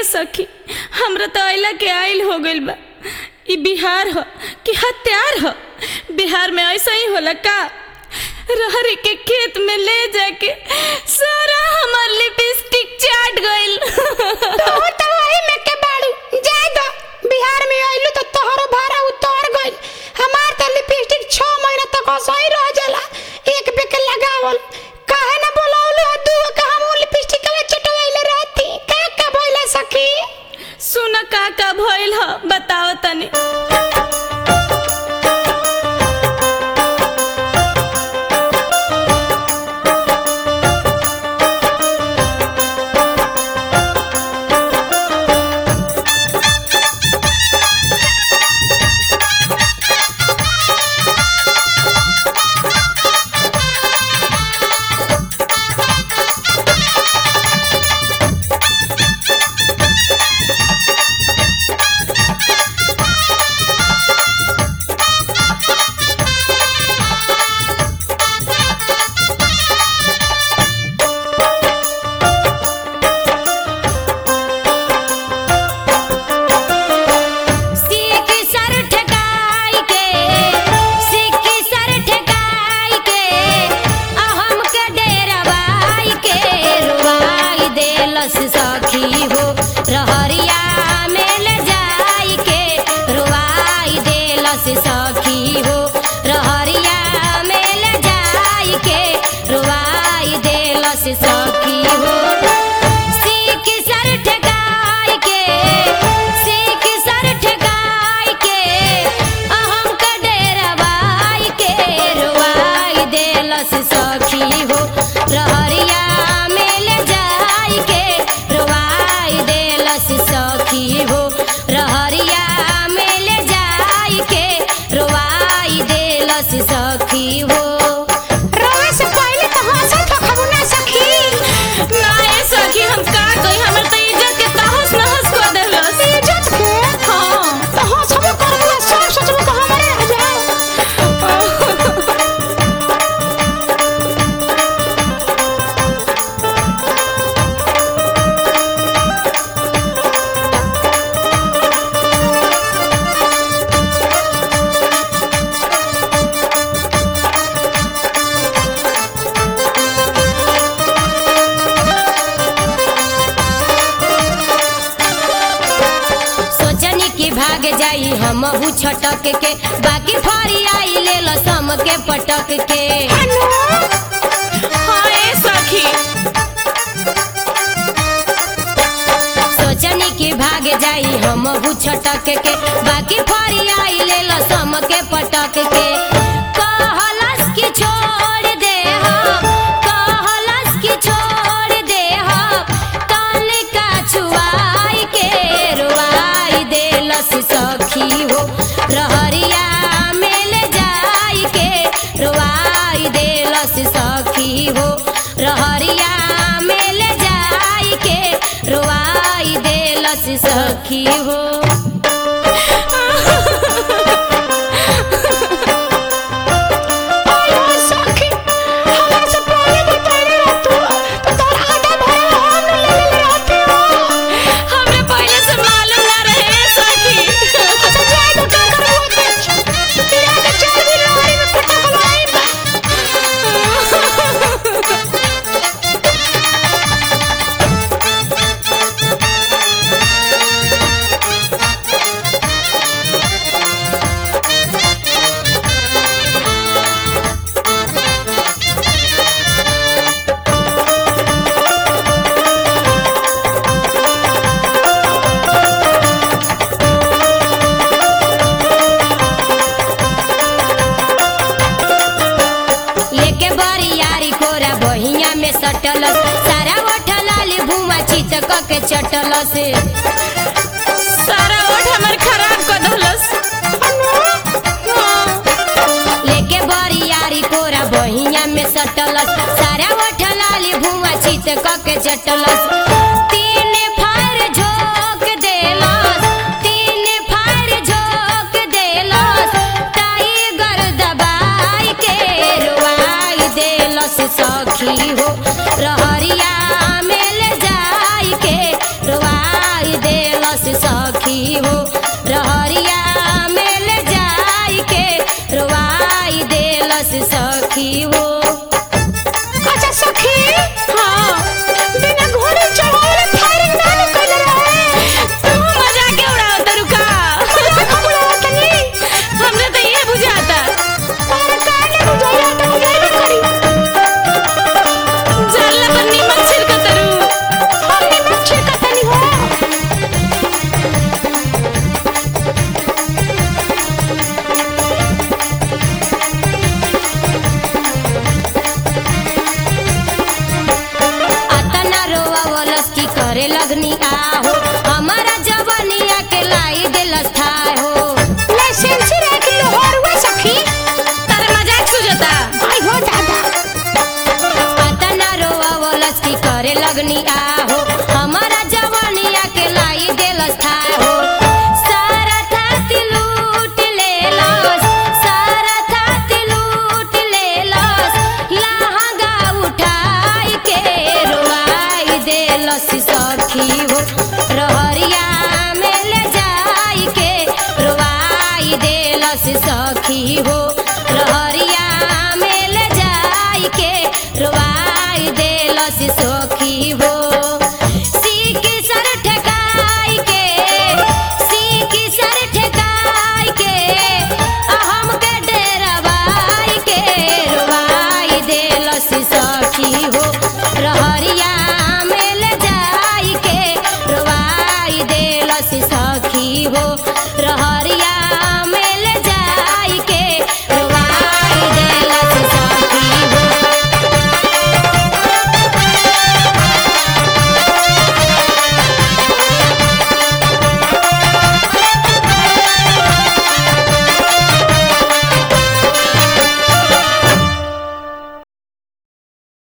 सखी हमरा तो अइला के आइल हो गइल बा ई बिहार ह कि हत्यार ह बिहार में ऐसा ही होला का रहरी के खेत में ले जाके सारा हमार लिपस्टिक चाट गइल तोहू तो वही में के बाड़ू जाए दो बिहार में आइलू तो तोहरो भाड़ा उतर गइल हमार तो लिपस्टिक छह महीना तक सही रह जाला एक पे के लगावल काहे ना बोलावलू दू का हम लिपस्टिक में चटवाइले रहती का का बोला सखी सुन का का भइल ह बताओ तनी सीख सर ठेकाई के सीख सर ठेकाई के अहम के डेरवाई के रुवाई देलस सखी हो रहरिया में ले जाई के रुवाई देलस सखी हो रहरिया में ले जाई के रुवाई देलस सखी हो सीख सर ठेकाई के सीख सर ठेकाई के अहम के डेरवाई के रुवाई देलस सखी हो रहरिया में ले जाई के रुवाई देलस सखी हो रहरिया में ले जाई के रुवाई देलस सखी हो रोए से पहले तो हंसत हो खबू ना सखी ना ए सखी हम का कही हमर तो इज्जत के तहस नहस कर देलस इज्जत के हाँ तो हंसबो करबो ना सब सोचबो तो हमारे आ जाए सोचनी की भाग जाई हम छटक के बाकी फरी आई ले लो सम के पटक के हाँ ए सखी सोचनी की भाग जाई हम छटक के बाकी फरी आई ले लो सम के पटक के कहलस की छोड़ दे हम कहलस की छोड़ दे हम कान का छुआई के रुआई देलस सखी हो रहरिया में ले जाई के रुआई देलस सखी हो रहरिया में ले जाई के रुआई देलस सखी हो आयो सखी हमरा से पहले बताइले रहतू तो तोर आधा भरा हम ले ले रहती हो हमरे पहले से मालूम ना रहे ए सखी अच्छा जाए तो का करबो ते तेरा के चार दिन लहरी में पटकवाई बा लेके बड़ी यारी कोरा बहिया में सटलस सारा ओठलाली भुआ चितक के चटलस सारा ओठ हमर खराब कर देलस लेके बड़ी यारी कोरा बहिया में सटलस सारा ओठलाली भुआ चितक के चटलस तीन फार झोंक देलस तीन फार झोंक देलस टाइगर दबाई के रुआई देलस सखी हो रहरिया में ले जाई के रुआई करे लगनी आहो हमारा जवनिया के लाई दिलस थाह हो लाइसेंस रख लो हरुआ सखी तारे मजाक सुझता आई हो दादा अतना रोवलस की करे लगनी आहो हमारा जवानिया के लाई देलस था हो सारा थाती लूट लेलस सारा थाती लूट लेलस लहंगा उठाई के रोवाई देलस सखी हो रहरिया में ले जाई के रोवाई देलस सखी हो रहरिया